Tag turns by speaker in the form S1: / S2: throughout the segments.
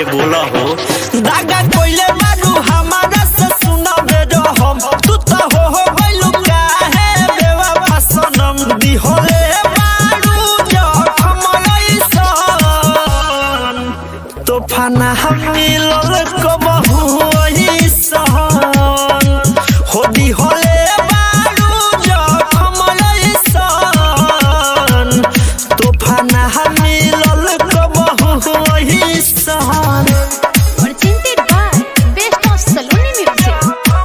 S1: बोला हो
S2: दागा कोइले बारू हमारा से सुनाबे रहम तू तो हो हो गइलू काहे बेवफा सनम दिहोले बारू जखम लइसन तूफाना हम मिलल कबहू अइसन हो दिहोले बारू जखम लइसन तूफाना हम मिलल कबहू अइसन
S3: Presented by Best of Saloni Music.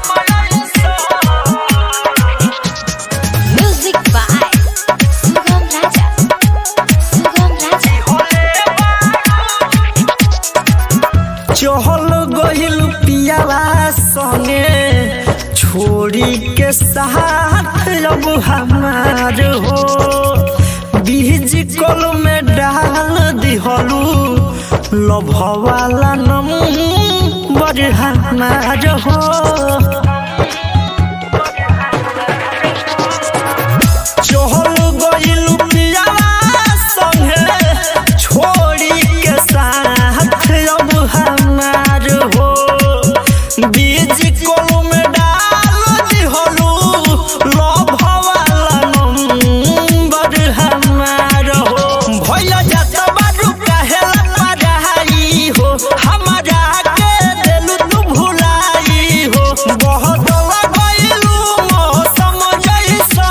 S3: Music by Sugam Raja. Sugam Raja.
S2: चहल गइल पियावा संगे छोड़ी के साथ अब हमार हो बीज कल में डाल दिहलू लभवाला नंबर हमार हो चहल गइल पियावा संगे छोड़ी के साथ अब हमार हो बीज कोलू में डाल दिहलू लभवाला नंबर हमार हो भइल जात बारू काहेला पराई हो हमारा के देलू तू भुलाई हो बहुत गइलू मौसम जैसा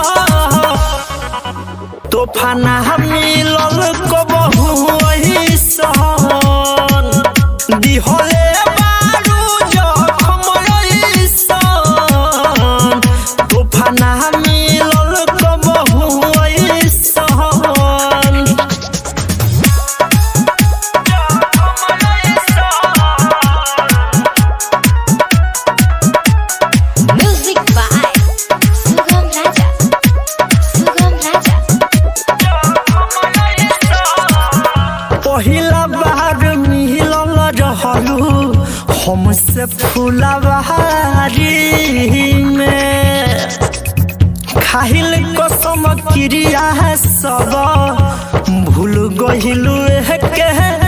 S2: तूफाना मिलल कबहू अइसन दिहले बारू जखम अइसन तूफाना मिलल कबहू अइसन
S3: Music by Sugam Raja. Sugam Raja.
S2: पहिला बार मिलल रहलू हमसे फुलवारी में खाहिल कसम क्रिया है सब भूल गहिलू के